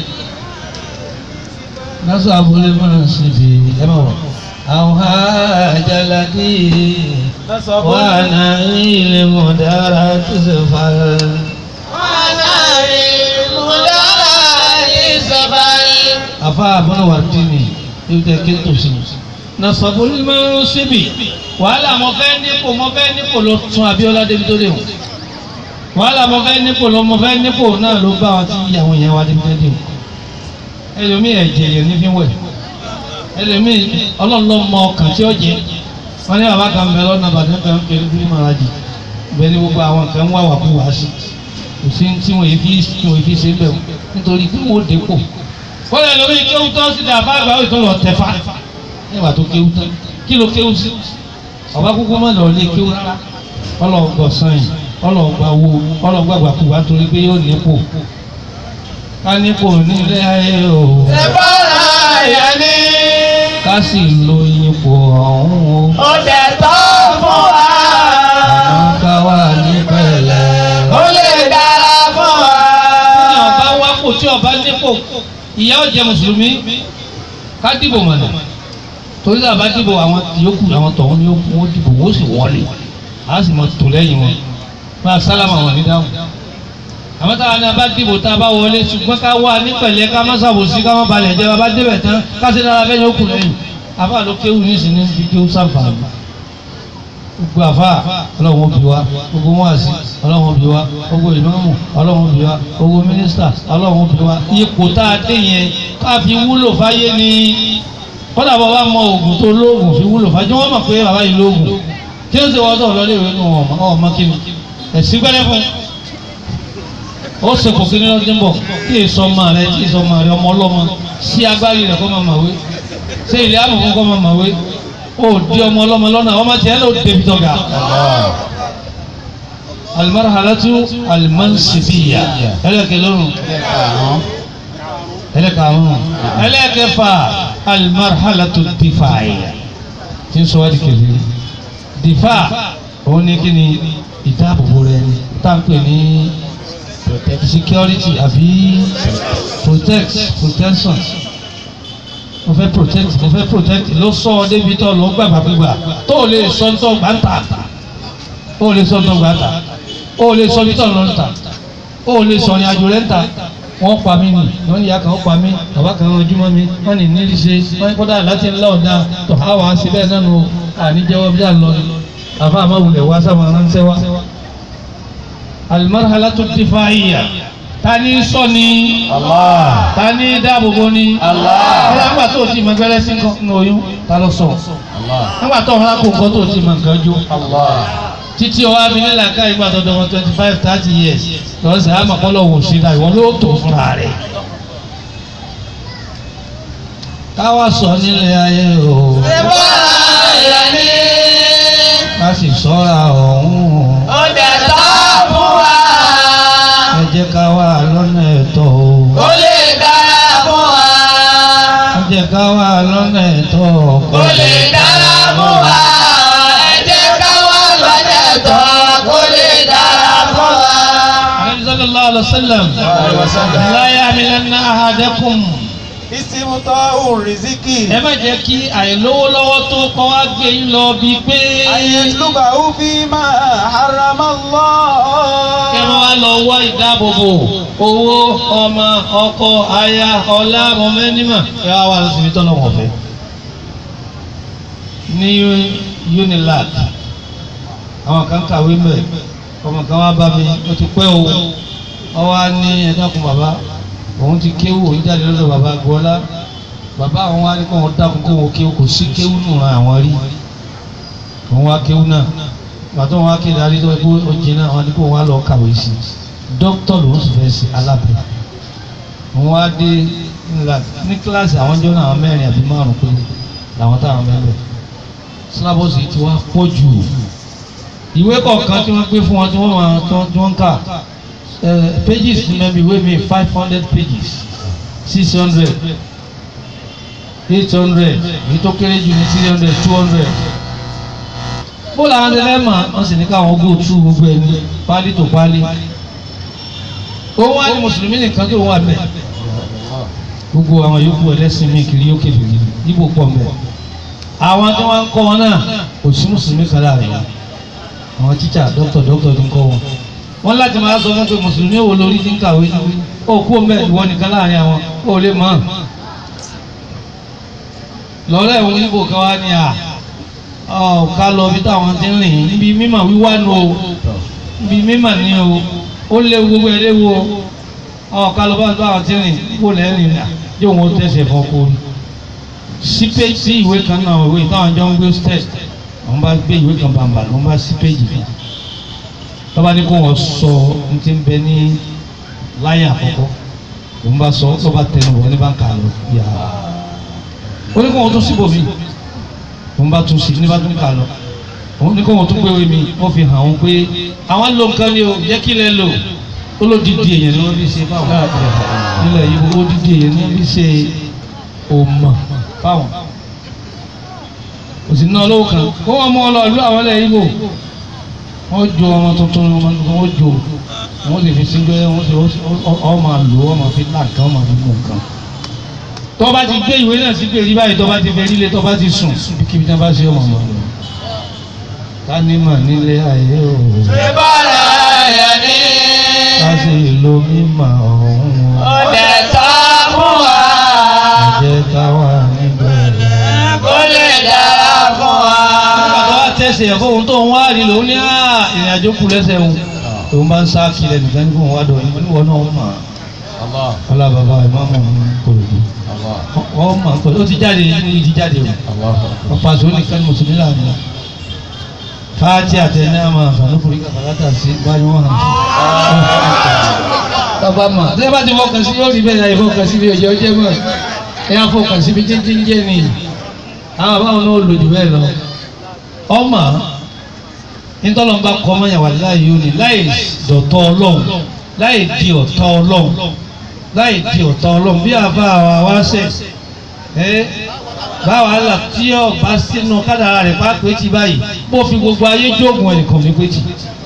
nasu abúlé máa ń síbi ẹ máa wọ̀ àwọn àjàládì wà náà ilé mọ̀dára tó ṣe fà àfa àbọ̀nà wà dínì yóò tẹ kí n tó sí. nasu abúlé máa ń síbi wàhálà mo fẹ́ nípò mo fẹ́ nípò ló tún Abíọ́lá débi tó dé o wàhálà mo fẹ́ nípò ló mo fẹ́ nípò náà ló bá wa ti ìyàwó yẹn wá débi tó dé o ẹlòmíì ẹ̀jẹ̀ yẹn ní fi wẹ̀ ẹlòmíì ọlọ́ọ̀lọ́ mọ ọkàn tí ó jẹ wọn ní bàbá kan bẹ lọ́nà bàtẹ́ kan pé bí màrájì bẹ́ẹ̀ ni gbogbo àwọn kan wà wà kú wá sí kò sí tí wọ́n fi tí wọ́n fi ṣe bẹ́ẹ̀ nítorí pé wọ́n dépò wọ́n lè lórí kéwú tó sí dàbá àgbà ó ìtọ́lọ̀ tẹ̀fà nígbà tó kéwú tán kí ló kéwú sí ọba kúkú má lọ lé kéwú rárá ọlọ́ọ̀gbọ̀ sanyìn ọlọ́ọ̀gbà wo ọlọ́ọ̀gbà kú wá torí pé yóò nípò ká nípò nílé ayé o Ẹ̀bọ́ra ẹ̀yẹ ní. ká sì lo ipò ọ̀hún o Ó dẹ̀ tọ́ fún wa. àmọ́ ká wà ní pẹ̀lẹ́. Ó lè dára fún wa. ní ọba wákò tí ọba nípò ìyá ọ̀jẹ̀ mùsùlùmí ká dìbò mọ̀nà torí àbá dìbò àwọn yòókù àwọn tọ̀hún ni wọ́n dìbò wọ́n sì wọlé a sì mọ̀ tó lẹ́yìn wọn máa sálámà wọn ní dáhùn àmọ́ táwa ní abá dìbò tá a bá wọlé ṣùgbọ́n ká wà ní pẹ̀lẹ́ ká má ṣàbòsí ká má balẹ̀ jẹ́ bàbá débẹ̀ tán ká sì dára fẹ́yìn òkú lẹ́yìn àfa ló kéwù nísìnyí ní kéwù sáfàmì gbogbo àfa ọlọ́run ó bí wa gbogbo wọn àti ọlọ́run ó bí wa gbogbo ìmáàmù ọlọ́run ó bí wa gbogbo mínísítà ọlọ́run ó bí wa ipò tá a dé yẹn ká fi wúlò fáyé ni kọ́dà bọ́ bá mọ oògùn tó lóògùn fi wúlò fáyé wọ́n mọ̀ pé bàbá yìí lóògùn kí ló ṣe wọ́n sọ̀rọ̀ lọ́lé ìwé nù ọmọ ọmọ kí ni ẹ̀sìn gbẹ́rẹ́ fún ó ṣe kò kí ní lọ́dún bọ̀ kí èso ọmọ rẹ kí èso ọmọ rẹ ọmọ ọlọ́mọ sí agbárí rẹ kọ́ máa màwé ṣé ilé àmọ̀ kọ́ máa màwé ó di ọmọ ọlọ́mọ lọ́nà ọmọ tiẹ̀ ló débi tọ́ga. alimarhalatu alimansibiya ẹlẹ́kẹ̀ lọ́rùn ẹlẹ́kẹ̀ àrùn ẹlẹ́kẹ̀fà alimarhalatu difaayi tí ń sọ wá di kẹfẹ́ difa òun ní kí ni ìdáàbòbò rẹ tá à ń pè ní security àbí protect protection mo fẹ́ protect mo fẹ́ protect ló sọ ọ débi tó lọ gbàgbà gbígbà tó o lè sọ tó gbà ń tà ó lè sọ tó gbà ń tà ó lè sọ bí tó lọ ń tà ó lè sọ ní àjò rẹ̀ ń tà wọ́n pa mí nì wọ́n ní ìyá kan ó pa mí bàbá kan rán ojúmọ́ mi wọ́n ní nílí ṣe wọ́n ní kódà láti ńlá ọ̀dà tó a wà á sí bẹ́ẹ̀ náà nù àníjẹ́wọ́ bí a lọ ni àfa àmàwùlẹ̀ wá sábà ránṣẹ́ wá. alimarhalatu difaiya tani sọ ni Allah. tani dáàbòbò ni Allah. ọlọ́run nígbà tó o ti mọ gbẹ́rẹ́ sí nǹkan oyún ta ló sọ Allah. nígbà tó o fara kó nǹkan tó o ti mọ nǹkan jó Allah. títí ọwọ́ abilé làǹkà ìgbà tó dọ̀wọ́ twenty five thirty years lọ́wọ́ sẹ́ àmọ́ kọ́ lọ́wọ́ sí ta ìwọ ló tó fúnra rẹ̀ káwá sọ nílé ayé o Ẹ̀bọ́ra ẹ̀yẹ ní. ká sì sọ́ra ọ̀hún Ó dẹ̀ tọ́ fún wa. ẹ jẹ́ ká wà lọ́nà ẹ̀tọ́ o Ó lè dára fún wa. ẹ jẹ́ ká wà lọ́nà ẹ̀tọ́ Ó lè dára fún wa. Ẹ jẹ́ ká wá lọ́dẹ̀ tọ́. Ó lè dára fún wa. Ànábì sallallahu alaihi wasallam Alaihi wasallam. la yahmilanna ahadakum ìsìmùtọ́ òrìzíkì. ẹ má jẹ́ kí àìlówó lọ́wọ́ tó kọ́ wá gbé yín lọ bíi pé àyẹ̀lúbà ó fi máa harama lọ. kí wọ́n wá lọ wá ìdáàbòbò owó ọmọ ọkọ aya ọlá mọ̀mẹ́nìmọ̀ ẹ wá wá lọ síbi tọ́lọ̀ wọ̀n fẹ́. ní unilag àwọn kan kàwé mẹ́ ọmọ kan wá bá mi ó ti pẹ́ o ọ wá ní ẹ̀dákun bàbá òun ti kéwù òun jáde lọ́dọ̀ bàbá gbọ́lá bàbá àwọn wá ní kó wọn dákun kó wọn kéwù kò sí kéwù nù ran àwọn rí òun wá kéwù náà pàtó wọn wá kéde àrí tó kó o jìnnà wọn ní kó wọn wá lọ kàwé sí dókítà lòún sì fẹ́ sí alábẹ́ òun wá dé ńlá ní kíláàsì àwọn jọ náà àwọn mẹ́rin àbí márùn pé làwọn táwọn mẹ́rin sílábọ̀sì ti wá pọ̀ jù ìwé kọ̀ọ̀kan tí wọ́n gbé fún wọn tí wọ́n máa tí wọ́n ń kà pages ní mẹ́bí ìwé mi five hundred pages six hundred eight hundred èyí tó kéré jù ní three hundred two hundred bó làwọn ẹlẹ́mọ̀ wọ́n sì ní káwọn go through gbogbo ẹ̀ ní pálí tó pálí òun wá ní mùsùlùmí nìkan tó wà bẹ́ẹ̀ gbogbo àwọn yòókù ẹlẹ́sìn mi kiri yóò kéde níbo pọ̀ mẹ́ àwọn tí wọ́n ń kọ́ wọn náà kò sí mùsùlùmí kan láàrin wọn àwọn tíṣà dókítà dókítà tó ń kọ́ wọn wọ́n láti máa sọ fún pé mùsùlùmí wo lórí ti ń kàwé ó kú ọmọ ìwọ nìkan láàrin àwọn ó lè mọ̀ lọ́rọ̀ ẹ̀wọ̀n oníbò kan wá ní à ọ̀ ká lọ bí táwọn ti ń rìn níbi mímọ̀ wíwá nu o níbi mímọ̀ ní o ó léwu gbogbo ẹ̀ léwu o ọ̀ ká lọ bá táwọn ti ń rìn kó lẹ́rìn rìn yóò wọ́n tẹ̀sẹ̀ fún ọkọ orí sí péjì sí ìwé kan náà ìwé táwọn jọ ń gbé stẹ́t wọ́n bá gbé ìwé kan bàbà wọ́n bá sí péjì kan tọ́ba ní kó wọ́n sọ ní ti ń bẹ ní láyé àkọ́kọ́ òun bá sọ tọ́ba tẹnu wọ́n ní bá ń kà lọ yà á ó ní kó wọ́n tún síbò mí òun bá tún sí ní bá tún kà lọ òun ní kó wọ́n tún gbéwé mi ó fi hàn òun pé àwọn lo nǹkan ni o jẹ́ kí lẹ lò ó ló dídì èèyàn ni wọ́n fi ṣe fáwọn nílẹ̀ yìí ó dídì èèyàn ni wọ́n fi ṣe òmà fáwọn òsì náà lówó kan kó wọn mú ọ lọ ìlú àwọn ilẹ̀ Ìgbò wọ́n jo ọmọ tuntun ọmọ tuntun wọ́n jo wọ́n sì fi síngẹ́ wọ́n sì ọ máa lò ó máa fi láǹkà ọ máa fi mú nǹkan. tó bá ti gbé ìwé náà sí gbèrí báyìí tó bá ti fẹ́ nílé tó bá ti sùn kíbi tí wọ́n bá ṣe ọmọ ọmọ rẹ̀. ká ní mà nílé ayé o. ṣé bọ́lá yẹn ní. ká sì lo mímọ̀ ọ̀hún o. ó dẹ̀ tọ́ fún wa. ẹ jẹ́ ká wà níbẹ̀. kó lè dára fún wa. nígbà tó wá tẹ̀sí ẹ̀ fóun tó ń wá rí lòun ní ìrìn àjò kù lẹ́sẹ̀ òun òun bá ń sá kiri nìkan ní fóun wá dọ̀ ní oníwọ̀ náà wọ́n mọ̀ ọlá bàbá ìmáàmù ní kòròdú wọ́n mọ̀ pẹ̀lú ó ti jáde ní ìdí jáde o ọ̀pá àṣọ nìkan ní mùsùlùmí láàrin náà fáàtì àtẹnẹ́ àmà àfàlùkùnrin kàkàlátà sí báyìí wọ́n hàn sí. bàbá mà tí wọ́n bá ti fọkàn sí yóò rí bẹ́ẹ̀ náà ìfọkàn sí bí ọjọ́ jẹ́ mọ́ ẹ yà fọkàn sí bí jíjí ń jẹ́ nìyí àwọn àbáwọn náà lò jù bẹ́ẹ̀ lọ ọmọ nítọ́lọ́mbà kọ́ mọ́yàn wà láì yóò ní láì dọ̀tọ́ ọlọ́run láì di ọ̀tá ọlọ́run láì di ọ̀tá ọlọ́run bí àbá wa wá sẹ̀ ẹ́ báwa là tí ọba sínú kádàrà rẹ̀ bá pé ti báyìí bó fi gbogbo ayé jóògùn ẹnìkan ní pé ti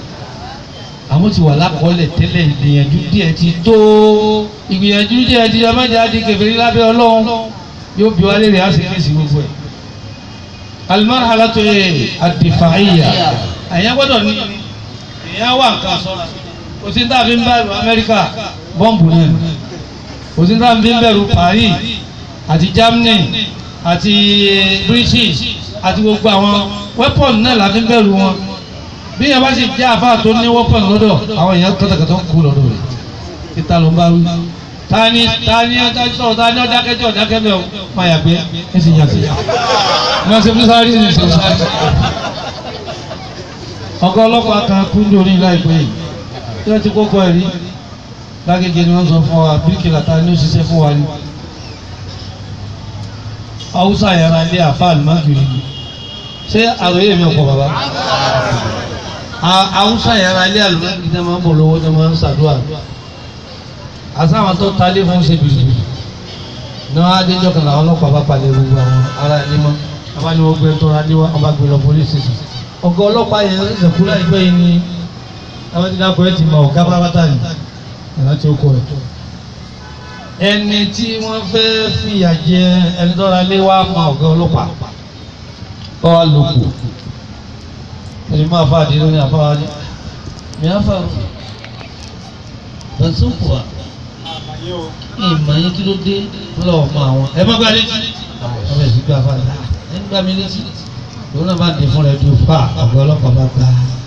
àwọn ti wà lákọọ́lẹ̀ tẹ́lẹ̀ ìgbìyànjú díẹ̀ ti tó ìgbìyànjú díẹ̀ ti ọmọdé á di kèfèrí lábẹ́ ọlọ́run yóò bí wálé rẹ̀ á sì fèsì gbogbo ẹ̀ alimarhalatu adifaiya àyàn gbọ́dọ̀ ní èèyàn wà nǹkan sọ́ra kò sí tá a fi ń bẹ̀rù Amẹ́ríkà bọ́ǹbù náà kò sí tá a fi ń bẹ̀rù Paris àti Germany àti British àti gbogbo àwọn weapon náà la fi ń bẹ̀rù wọn bí yẹn bá sì jẹ́ àfáà tó ní weapon lọ́dọ̀ àwọn èèyàn kọ́tàkọ́tà kú lọ́dọ̀ rẹ̀ títa ló ń bá wí tani tani ọjọ́ tani ọdákẹ́jọ́ ọdákẹ́bẹ̀ máa yàgbé ẹ sì yàgbé wọ́n ṣe fún sáré ní ìṣòro sáré. ọ̀gá ọlọ́pàá kan kú lórí láìpẹ́ yìí tí wọ́n ti kókó ẹ̀ rí lágége ni wọ́n sọ fún wa bíríkìlà ta ni ó ṣiṣẹ́ fún wa ni. haúsá yàrá ilé àfa àlùmáàkiri ṣé àròyé mi ọkọ̀ bàbá. haúsá yàrá ilé àlùmáàkiri náà máa ń bọ̀ lọ́wọ́ náà máa ń ṣàdúrà àsáwọn tó talé fún ṣe bìrìbìrì náà adéjọ́ kan làwọn ọlọ́pàá bá palẹ̀ gbogbo àwọn ará ilé mọ́ abá ni wọ́n gbé tó ra níwá ọba gbé lọ polisi station ọ̀gá ọlọ́pàá yẹn ń sẹ̀kú láìpẹ́ yìí ni àwọn ti dákọ̀ ẹ̀ ti mọ ọ̀gá pátá ni ẹ̀rọ tí ó kọ ẹ̀. ẹni tí wọ́n fẹ́ fìyà jẹ ẹni tó ra lé wá mọ ọ̀gá ọlọ́pàá ọ wá lòkù ẹni máa fa àdéhùn ní àfáwá ni mi á fà bẹ̀sùn pọ̀ wá ìmọ̀ yín kí ló dé lọ́wọ́ mọ àwọn. ẹ má gba létí. ọbẹ̀ sí gba fa ẹ ń gbà mí létí. òun náà bá dé fún rẹ dùn fà ọ̀gá ọlọ́pàá bá gba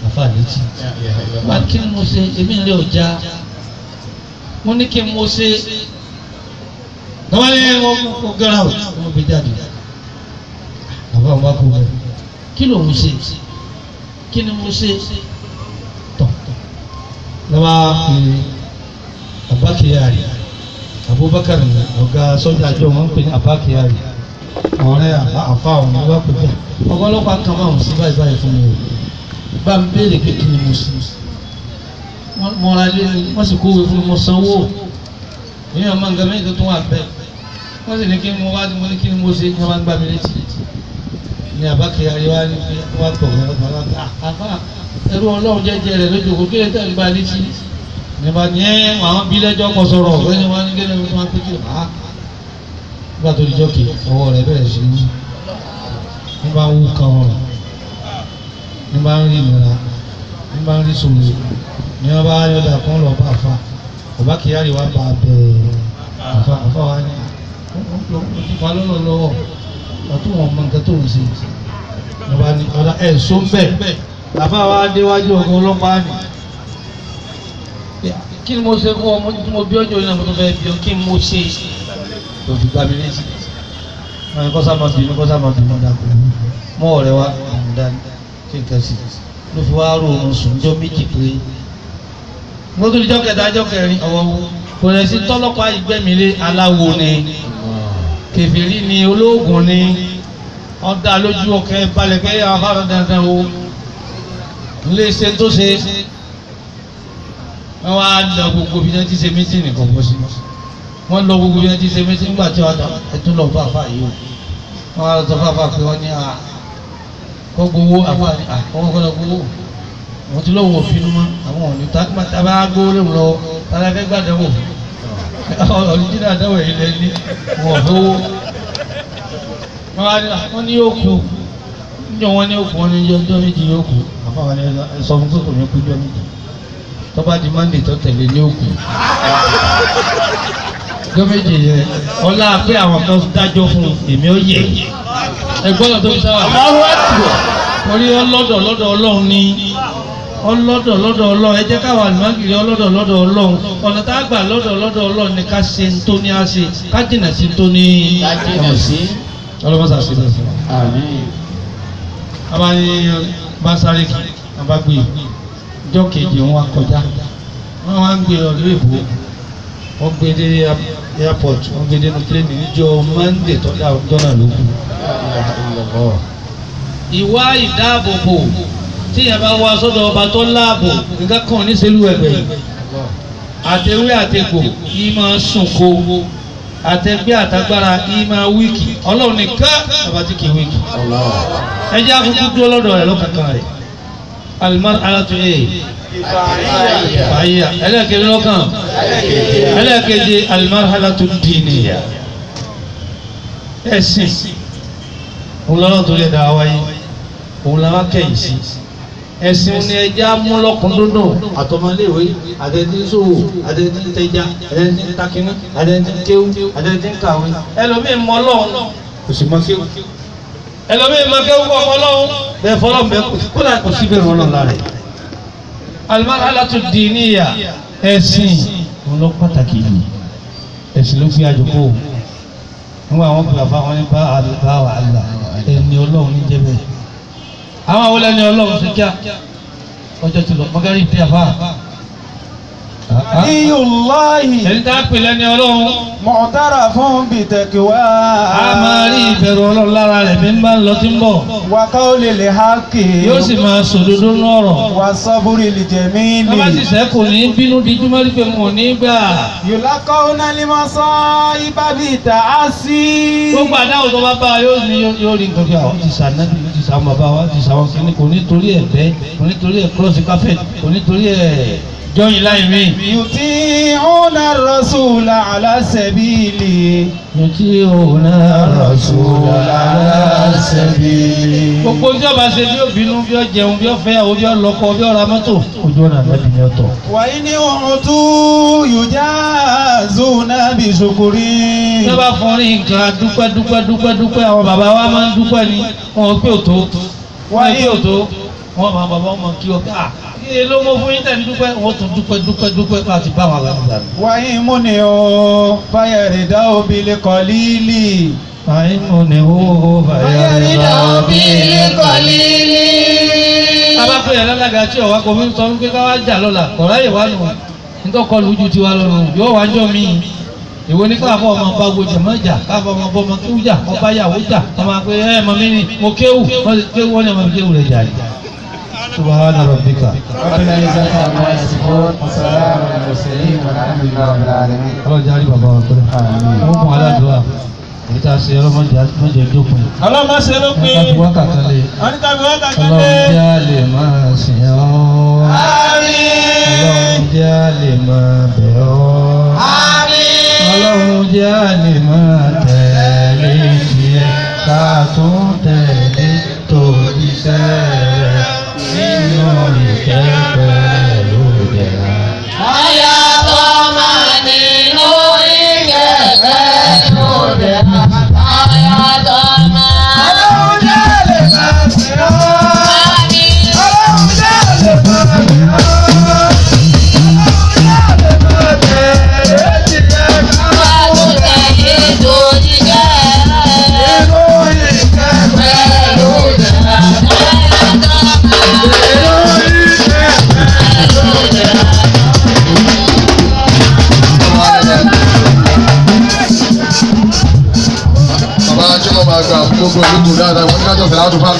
àfa létí wá kí ni mo ṣe èmi lè ọjà mo ní kí ni mo ṣe wọ́n ní wọ́n kó gẹ́rà ò wọ́n gbé jáde àbá wọn bá kó bẹ́ẹ̀ kí ló ń ṣe kí ni mo ṣe tọ̀ lọ́wọ́ pé abakiyari abubakar ni ọ̀gá sọ́jà àjọ wọn ń pè ní abakiyari ọ̀rẹ́ àfa ọ̀hún ló bá pè bẹ́ẹ̀ ọgọ́lọ́pàá kan máa ń sí báyìí báyìí fún mi o bá ń béèrè pé kí ni mo ṣe mo ra lé ní wọ́n sì kówé fún mi mo sanwó èyí ọmọ nǹkan mẹ́rin tó tún wà bẹ́ẹ̀ wọ́n sì ní kí mo wá mo ní kí ni mo ṣe kí wọ́n bá ń gbá mi létí ní abakiyari wa ní pé wọ́n tọ̀ wọ́n lọ́kàn àfa ẹrú ọlọ́run jẹ́jẹ́ rẹ̀ lójú kò kí lè tẹ̀lé bá létí nígbà ní ẹ àwọn bí lẹ́jọ́ kọ sọ̀rọ̀ ọ̀gbẹ́ni wọn ní kíni wọn pé kí á nígbà tó di jọ́kì ọwọ́ rẹ̀ bẹ̀rẹ̀ sí ní ní bá ń wú kan ọ̀rọ̀ ní bá ń rí ìnira ní bá ń rí sòrò ní wọn bá yọ̀dà kan lọ bá àfa bàbá kìíyàrí wa bá bẹ̀ àfa àfa wa ní ìfà lọ́nà lọ́wọ́ ọtún wọn mọ nǹkan tó ń ṣe ní bá ní ọ̀dà ẹ̀ sọ bẹ́ẹ̀ àfa wa déwájú ọkọ̀ ọlọ́pàá ni kí ni mo ṣe fún ọmọ tí mo bí ọjọ́ yìí náà mo tún fẹ́ bí ọ kí ni mo ṣe tó fi gbá mi létí wọn kọ́ sá máa bínú kọ́ sá máa bínú dàpọ̀ mọ́ ọ̀rẹ́ wa ọ̀hún dání kí n kẹ́sì ló fi wá rò oorun sùn jọ méjì pé mo tún jọ́ kẹta jọ́ kẹrin ọ̀wọ́ wo kò lè sí tọ́lọ́pàá ìgbẹ́mílé aláwo ni kèfèrí ni olóògùn ni ọ̀dà lójú ọkẹ́ balẹ̀ kẹ́ àwọn afárá dandan o ilé iṣẹ́ tó ṣe wọ́n wá lọ gbogbo bí wọ́n ti ṣe mítìnì kan bọ́ sí wọ́n lọ gbogbo bí wọ́n ti ṣe mítìnì nígbà tí wọ́n ẹtún lọ fún àfa yìí o wọ́n wá lọ sọ fún àfa pé wọ́n ní à kọ́ gbowó àfa ní à kọ́ kọ́ lọ gbowó wọ́n ti lọ́wọ́ òfin mọ́ àwọn òní tábà gbowó lè lọ tàbí ẹgbẹ́ gbàdánwò ọ̀rìjìnà àdáwọ̀ yìí lẹ ní wọ́n fowó wọ́n wá ní wọ́n ní yóò kú níjọ wọn ní yóò kú wọn ní ọjọ́ méjì yóò kú àfa wọn ní sọ fún kókò ní kú ọjọ́ méjì tọ́ba di mande tó tẹ̀lé ní òkú. Gómìnà yẹn ọlá pé àwọn kan dájọ́ fún èmi ó yẹ. Ẹgbọ́n tó fi sáwà. Orí ọlọ́dọ̀ lọ́dọ̀ ọlọ́run ni ọlọ́dọ̀ lọ́dọ̀ ọlọ́run ẹ jẹ́ káwọn àlùmágìrì ọlọ́dọ̀ lọ́dọ̀ ọlọ́run ọ̀nà tá a gbà lọ́dọ̀ lọ́dọ̀ ọlọ́run ni ká ṣe ń tó ní á ṣe ká jìnà sí tó ní. Ká jìnà sí. ọlọ́mọ sàṣẹ lọ fún wa. Àmín. a bá ní bá sáré kí a bá gbé ọjọ́ kejì wọn wá kọjá wọn wá ń gbé ọdún èbó wọn gbé dé airport wọn gbé dénú pléènì níjọ́ monday tó dá ọjọ́ náà ló kù. ìwà ìdáàbòbò tíyẹn bá wá sọ́dọ̀ ọba tó láàbò nǹkan kan ní sẹ́lú ẹ̀gbẹ́ yìí àtẹwé àtẹgbò yìí máa sùn kó àtẹgbẹ́ àtagbára yìí máa wíìkì ọlọ́run nìkan bàbá tí kì í wíìkì ẹ jẹ́ àkókò dúró lọ́dọ̀ rẹ̀ lọ́kàkàn rẹ̀ alimar alatu ee fàyà ẹlẹ́ẹ̀kejì lọ́kàn ẹlẹ́ẹ̀kejì alimar alatu dìníyà ẹ̀sìn òun lọ́nà tó lè dá wáyé òun làwọn kẹ́yìn sí ẹ̀sìn ni ẹja múlọ́kùndúndùn àtọmọléèwé àtẹ̀tínsòwò àtẹ̀títẹ̀já àtẹ̀tíntàkínní àtẹ̀tíntkéwú àtẹ̀tínkàwé ẹlòmíín mọ Ọlọ́run kò sì mọ kéwú ẹlòmíín mọ kéwú kọ fọlọ́run bẹ́ẹ̀ fọlọ́run bẹ́ẹ̀ kó dà kò sí bẹ́ẹ̀ rọlọ́run lára ẹ̀. alimarhalatu diniya ẹ̀sìn òun lọ pàtàkì yìí ẹ̀sìn ló fi àjòkó nígbà wọn gbà fáwọn ní bá wà á là ẹni Ọlọ́run ní jẹ́ bẹ́ẹ̀ àwọn àwọn ẹni ọlọ́run ṣe kíá ọjọ́ ti lọ mọ́gàrí ìdí àfà. Iyùláhi ẹni tá a pè lẹ́ni ọlọ́run mọ̀tàrà fún bìtẹ̀kìwá. a máa rí ìbẹ̀rù ọlọ́run lára rẹ̀ bí ń bá ń lọ tí ń bọ̀ Wàká ó lè lè hákì. yóò sì máa sòdodo nọ̀rọ̀ Wà sọ́búrì lè jẹ̀ mí bàbá sì lè. sẹ́kù ní bínú díjú mọ́rí pé mo ní gbà Yòlákọ́ onánímọ̀ sọ ibàbí ìta á sí. gbogbo àdáwò tó bá bá a yóò ní yóò rí nǹkan bí àwọn ti sànẹ́bí ti sàwọn bàbá wa ti sàwọn kìíní kò ní torí ẹ̀ bẹ́ kò ní torí ẹ̀ kúrọ́sì káfẹ́ kò ní torí ẹ̀ jọyìn láì mí. Yùtí ọ̀nà rọ̀ṣùlà aláṣẹ̀bílì. yòtí òun náà rọ̀ sùn gbogbo tí ọba ṣe bí ó bínú bí ó jẹun bí ó fẹ́ àwọn bí ó lọ́kọ bí ó ra mọ́tò ojú ọ̀nà àbẹ́bí ni ó tọ̀. Wàyí ní ohun tó yùjá zùnà bí ṣokòrí. bí ó bá fún ní nǹkan dúpẹ́ dúpẹ́ dúpẹ́ dúpẹ́ àwọn bàbá wa máa ń dúpẹ́ ni wọn ò pé òtó wọn ò pé òtó wọ́n máa bàbá wọn kí ọ ká kí ló mọ fún yín tẹ̀lé dúpẹ́ wọ́n tún dúpẹ́ dúpẹ́ dúpẹ́ láti bá wọn àgbàlagbà mi. wáyé múni o fáyẹ̀rẹ̀dá obìnrin kọ́ líìlì. àyìn mo ní owó bàyà rẹ̀ lọ. bàbá pé ẹ̀ lálága tí ọ̀wá kò fi ń sọ wípé ká wá jà lọ́la ọ̀rá yìí wá nù nítọ́kọ lójú tiwa lọ́rùn yóò wá jọ mí ìwọ ní káfọ́ ọmọ bá gbòjì mọ́ jà káfọ́ ọmọ bọ́ ọmọ kéwù jà ọba yàwó jà ọmọ pé ẹ mọ mi ni mo kéwù wọ́n ti kéwù wọ́n ní ọmọ mi kéwù rẹ̀ jà yìí. subahana rabbika ربنا عزة عما يصفون وسلام على المرسلين والحمد لله رب العالمين ọlọ́jà rí bàbá wa pẹ́lẹ́ wọ́n kún aládùúgbà èyí tá a ṣe ọlọ́mọdé àtúmọ̀jẹ ìjókòó yìí. ọlọ́mọ ṣe ló pé ká fi wákàtí lé wọ́n ní ká fi wọ́n kàkẹ́ ọlọ́run lé. jẹ́ a lè máa sìn ọ́ ọlọ́run jẹ́ a lè máa bẹ̀ ọ́ ọlọ́run jẹ́ a lè máa tẹ̀lé tiẹ̀ ká tún tẹ̀lé tòbí sẹ́rẹ̀ nínú ìkẹ́ pẹ̀lú ìdẹ̀ra. ọlọ́run jẹ́ lè máa sìn ọ́. ọlọ́run jẹ́ lè máa sìn ọ́. ọlọ́run jẹ́ lè máa tẹ̀lé tiẹ̀ ká tún tẹ̀lé nínú ìkẹ́ pẹ̀lú ìdẹ̀ra. nínú ìkẹ́ bàbá jọlọ máa gbà fún gbogbo ìlú tó dáadáa wọn ní ká jọ sẹlẹ àtúfà